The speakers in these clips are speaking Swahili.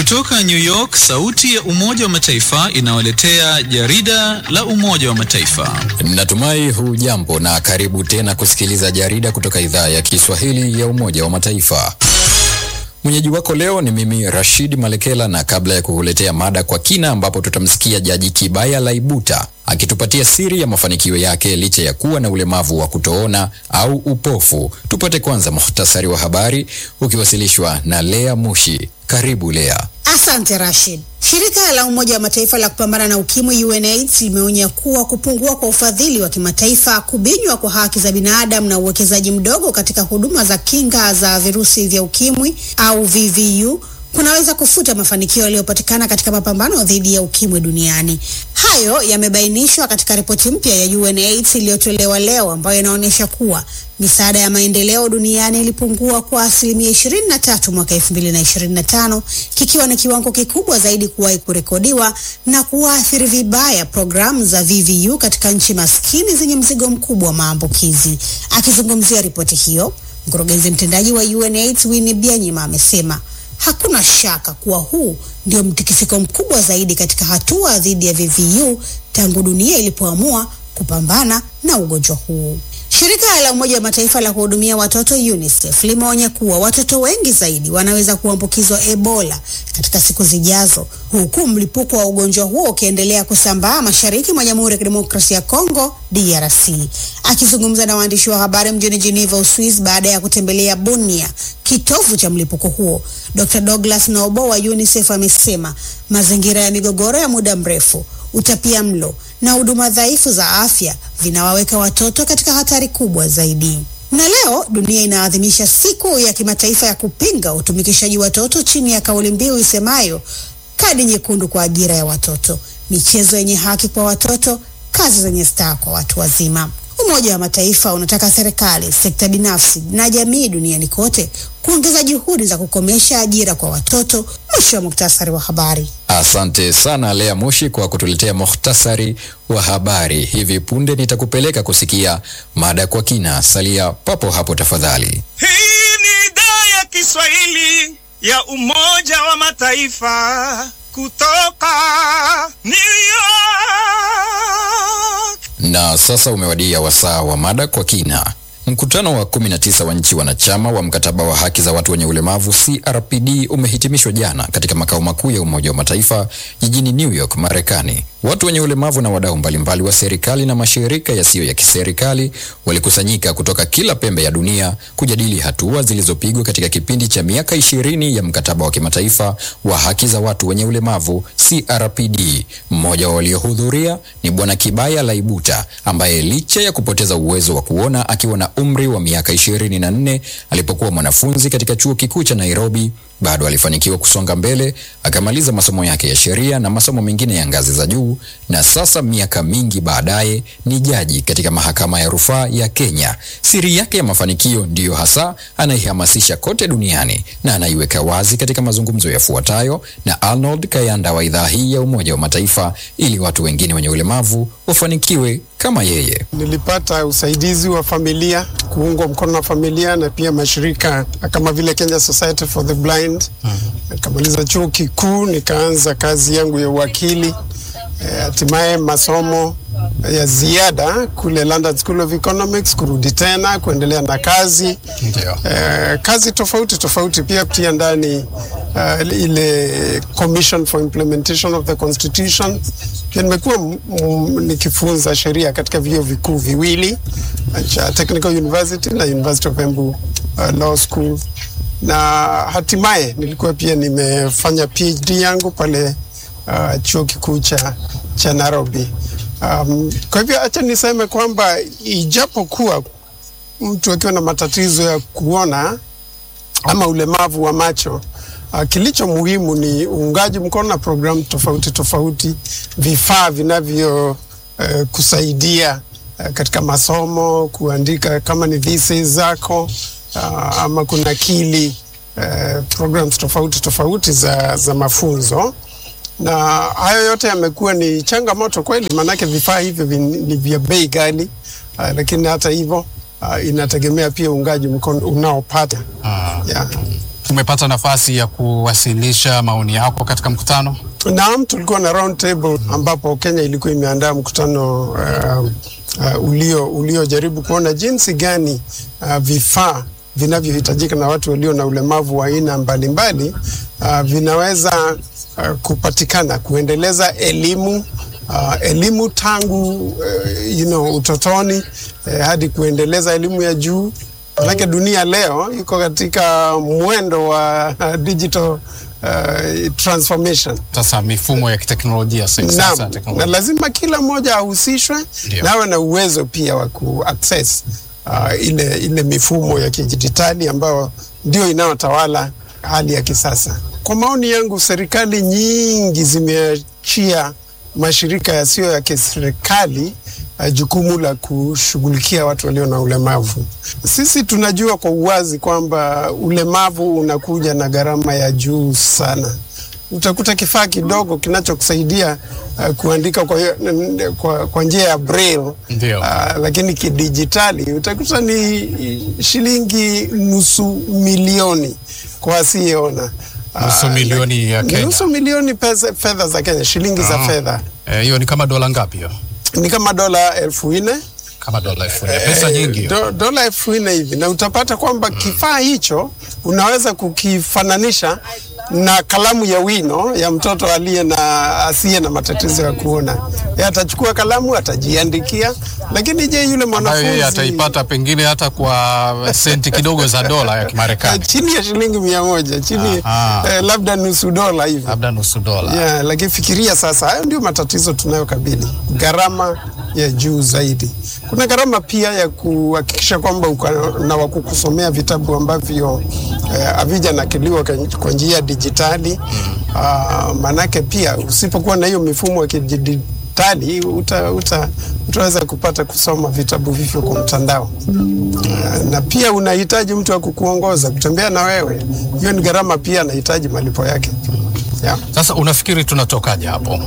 Kutoka New York, sauti ya Umoja wa Mataifa inawaletea jarida la Umoja wa Mataifa. Natumai hujambo na karibu tena kusikiliza jarida kutoka idhaa ya Kiswahili ya Umoja wa Mataifa. Mwenyeji wako leo ni mimi Rashid Malekela, na kabla ya kukuletea mada kwa kina, ambapo tutamsikia Jaji Kibaya Laibuta akitupatia siri ya mafanikio yake licha ya kuwa na ulemavu wa kutoona au upofu, tupate kwanza muhtasari wa habari ukiwasilishwa na Lea Mushi. Karibu Lea. Asante Rashid. Shirika la Umoja wa Mataifa la kupambana na ukimwi UNAIDS limeonya kuwa kupungua kwa ufadhili wa kimataifa, kubinywa kwa haki za binadamu na uwekezaji mdogo katika huduma za kinga za virusi vya ukimwi au VVU kunaweza kufuta mafanikio yaliyopatikana katika mapambano dhidi ya ukimwi duniani. Hayo yamebainishwa katika ripoti mpya ya UNAIDS iliyotolewa leo ambayo inaonyesha kuwa misaada ya maendeleo duniani ilipungua kwa asilimia 23 mwaka 2025, kikiwa ni kiwango kikubwa zaidi kuwahi kurekodiwa na kuathiri vibaya programu za VVU katika nchi maskini zenye mzigo mkubwa wa maambukizi. Akizungumzia ripoti hiyo, mkurugenzi mtendaji wa UNAIDS Winnie Byanyima amesema hakuna shaka kuwa huu ndio mtikisiko mkubwa zaidi katika hatua dhidi ya VVU tangu dunia ilipoamua kupambana na ugonjwa huu. Shirika la Umoja wa Mataifa la kuhudumia watoto UNICEF limeonya kuwa watoto wengi zaidi wanaweza kuambukizwa Ebola katika siku zijazo, huku mlipuko wa ugonjwa huo ukiendelea kusambaa mashariki mwa Jamhuri ya Kidemokrasia ya Kongo DRC. Akizungumza na waandishi wa habari mjini Geneva, Uswizi, baada ya kutembelea Bunia, kitovu cha mlipuko huo, Dr. Douglas Nobo wa UNICEF amesema mazingira ya migogoro ya muda mrefu, utapia mlo na huduma dhaifu za afya vinawaweka watoto katika hatari kubwa zaidi. Na leo dunia inaadhimisha siku ya kimataifa ya kupinga utumikishaji watoto chini ya kauli mbiu isemayo kadi nyekundu kwa ajira ya watoto, michezo yenye haki kwa watoto, kazi zenye staha kwa watu wazima. Umoja wa Mataifa unataka serikali, sekta binafsi na jamii duniani kote kuongeza juhudi za kukomesha ajira kwa watoto. Mwisho wa muktasari wa habari. Asante sana Lea Moshi kwa kutuletea muhtasari wa habari. Hivi punde nitakupeleka kusikia mada kwa kina. Salia papo hapo tafadhali. Hii ni idhaa ya Kiswahili ya Umoja wa Mataifa kutoka New York. Na sasa umewadia wasaa wa mada kwa kina. Mkutano wa 19 wa nchi wanachama wa mkataba wa haki za watu wenye ulemavu CRPD umehitimishwa jana katika makao makuu ya Umoja wa Mataifa jijini New York, Marekani. Watu wenye ulemavu na wadau mbalimbali wa serikali na mashirika yasiyo ya kiserikali walikusanyika kutoka kila pembe ya dunia kujadili hatua zilizopigwa katika kipindi cha miaka ishirini ya mkataba wa kimataifa wa haki za watu wenye ulemavu CRPD. Mmoja wa waliohudhuria ni Bwana Kibaya Laibuta ambaye licha ya kupoteza uwezo wa kuona akiwa na umri wa miaka ishirini na nne alipokuwa mwanafunzi katika chuo kikuu cha Nairobi bado alifanikiwa kusonga mbele akamaliza masomo yake ya sheria na masomo mengine ya ngazi za juu, na sasa miaka mingi baadaye ni jaji katika mahakama ya rufaa ya Kenya. Siri yake ya mafanikio ndiyo hasa anaihamasisha kote duniani na anaiweka wazi katika mazungumzo yafuatayo na Arnold Kayanda wa idhaa hii ya Umoja wa Mataifa ili watu wengine wenye ulemavu wafanikiwe kama yeye. Nilipata usaidizi wa familia, kuungwa mkono na familia na pia mashirika kama vile Kenya Society for the Blind. Nikamaliza chuo kikuu, nikaanza kazi yangu ya uwakili, hatimaye e, masomo ya ziada kule London School of Economics, kurudi tena kuendelea na kazi e, kazi tofauti tofauti, pia kutia ndani uh, ile Commission for Implementation of the Constitution. Pia nimekuwa nikifunza sheria katika vyuo vikuu viwili cha Technical University na University of Embu uh, Law School na hatimaye nilikuwa pia nimefanya PhD yangu pale uh, chuo kikuu cha, cha Nairobi. Um, kwa hivyo acha niseme kwamba ijapokuwa mtu akiwa na matatizo ya kuona ama ulemavu wa macho uh, kilicho muhimu ni uungaji mkono na programu tofauti tofauti, vifaa vinavyo uh, kusaidia uh, katika masomo, kuandika kama ni thesis zako uh, ama kunakili uh, programs tofauti tofauti za, za mafunzo na hayo yote yamekuwa ni changamoto kweli, maanake vifaa hivyo ni vya bei ghali uh, lakini hata hivyo uh, inategemea pia uungaji mkono unaopata Ah. yeah. Umepata nafasi ya kuwasilisha maoni yako katika mkutano? Naam, tulikuwa na round table ambapo Kenya ilikuwa imeandaa mkutano uh, uh, ulio uliojaribu kuona jinsi gani uh, vifaa vinavyohitajika na watu walio na ulemavu wa aina mbalimbali uh, vinaweza uh, kupatikana kuendeleza elimu uh, elimu tangu uh, you know, utotoni uh, hadi kuendeleza elimu ya juu Manake dunia leo iko katika mwendo wa uh, digital uh, transformation. Sasa mifumo ya kiteknolojia sasa Naam, sasa na teknolojia. lazima kila mmoja ahusishwe Ndio. na awe na uwezo pia wa kuaccess uh, ile, ile mifumo ya kidijitali ambayo ndio inayotawala hali ya kisasa. Kwa maoni yangu, serikali nyingi zimeachia mashirika yasiyo ya kiserikali uh, jukumu la kushughulikia watu walio na ulemavu. Sisi tunajua kwa uwazi kwamba ulemavu unakuja na gharama ya juu sana utakuta kifaa kidogo kinachokusaidia uh, kuandika kwa, hiyo- kwa, kwa njia ya braille Ndio. uh, lakini kidijitali utakuta ni shilingi nusu milioni kwa asiyeona. Ah, Nusu milioni ya Kenya. Nusu milioni pesa, fedha za Kenya, shilingi za Ah. fedha Eh, Hiyo ni kama dola ngapi hiyo? ni kama dola elfu nne Kama dola elfu nne. Pesa nyingi hiyo. do, dola elfu nne hivi, na utapata kwamba kifaa hicho unaweza kukifananisha na kalamu ya wino ya mtoto aliye na asiye na matatizo ya kuona. Yeye atachukua kalamu atajiandikia, lakini je, yule ambayo mwanafunzi yeye ataipata pengine hata kwa senti kidogo za dola ya eh, Kimarekani, chini ya shilingi mia moja chini Aha. eh, labda nusu dola hivi labda nusu dola. yeah, lakini fikiria sasa, hayo ndio matatizo tunayokabili, gharama ya juu zaidi. Kuna gharama pia ya kuhakikisha kwamba uko na wa kukusomea vitabu ambavyo eh, havijanakiliwa kwa- kwa njia ya dijitali mm. Maanake pia usipokuwa na hiyo mifumo ya kidijitali uta, uta, utaweza kupata kusoma vitabu vivyo kwa mtandao Ah, na pia unahitaji mtu wa kukuongoza kutembea na wewe. Hiyo ni gharama pia, anahitaji malipo yake yeah. Sasa unafikiri tunatokaje hapo?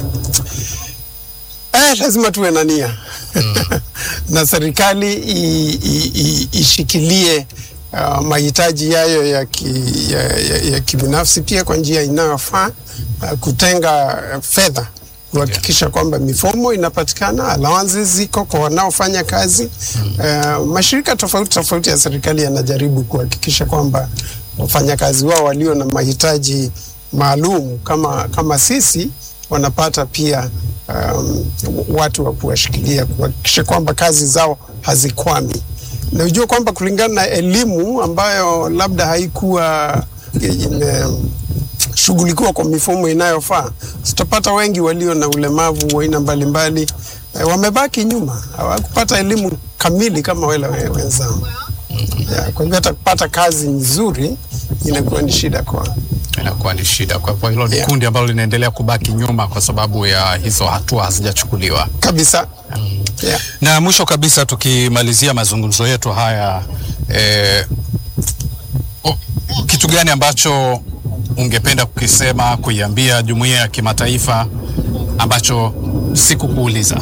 Eh, lazima tuwe na nia na serikali i, i, i, ishikilie uh, mahitaji yayo ya, ki, ya, ya, ya kibinafsi pia kwa njia inayofaa uh, kutenga uh, fedha kuhakikisha kwamba mifumo inapatikana, allowances ziko kwa wanaofanya kazi. Uh, mashirika tofauti tofauti ya serikali yanajaribu kuhakikisha kwamba wafanyakazi wao walio na mahitaji maalum kama, kama sisi wanapata pia um, watu wa kuwashikilia kuhakikisha kwamba kazi zao hazikwami. Na ujue kwamba kulingana na elimu ambayo labda haikuwa imeshughulikiwa kwa mifumo inayofaa, tutapata wengi walio na ulemavu wa aina mbalimbali eh, wamebaki nyuma, hawakupata elimu kamili kama wale we- wenzao. Yeah, kwa hivyo hata kupata kazi nzuri inakuwa ni shida kwao. Inakuwa ni shida. Kwa hivyo hilo ni Yeah. kundi ambalo linaendelea kubaki nyuma kwa sababu ya hizo hatua hazijachukuliwa. kabisa. Yeah. Na mwisho kabisa, tukimalizia mazungumzo yetu haya eh, o- kitu gani ambacho ungependa kukisema, kuiambia jumuiya ya kimataifa ambacho sikukuuliza?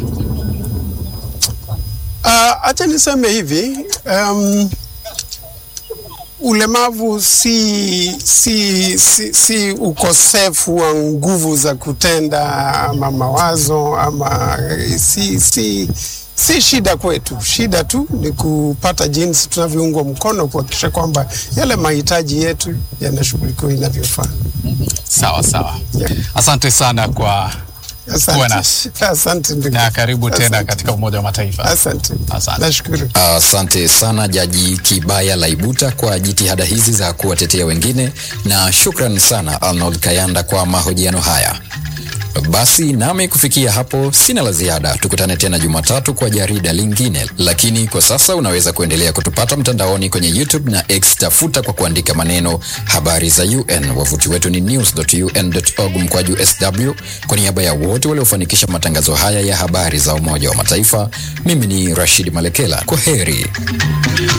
Uh, acha niseme hivi um, ulemavu si, si, si, si ukosefu wa nguvu za kutenda ama mawazo ama si, si, si shida kwetu. Shida tu ni kupata jinsi tunavyoungwa mkono kuhakikisha kwamba yale mahitaji yetu yanashughulikiwa inavyofaa. Sawa sawa, Yeah. asante sana kwa kuwa Asante, nasi asante ndugu. na karibu tena Asante. katika Umoja wa Mataifa. Asante, Asante. nashukuru. Asante sana Jaji Kibaya Laibuta kwa jitihada hizi za kuwatetea wengine, na shukran sana Arnold Kayanda kwa mahojiano haya. Basi nami kufikia hapo sina la ziada. Tukutane tena Jumatatu kwa jarida lingine, lakini kwa sasa unaweza kuendelea kutupata mtandaoni kwenye YouTube na X. Tafuta kwa kuandika maneno habari za UN. Wavuti wetu ni news.un.org mkwaju sw. Kwa niaba ya wote waliofanikisha matangazo haya ya habari za Umoja wa Mataifa, mimi ni Rashid Malekela. Kwa heri.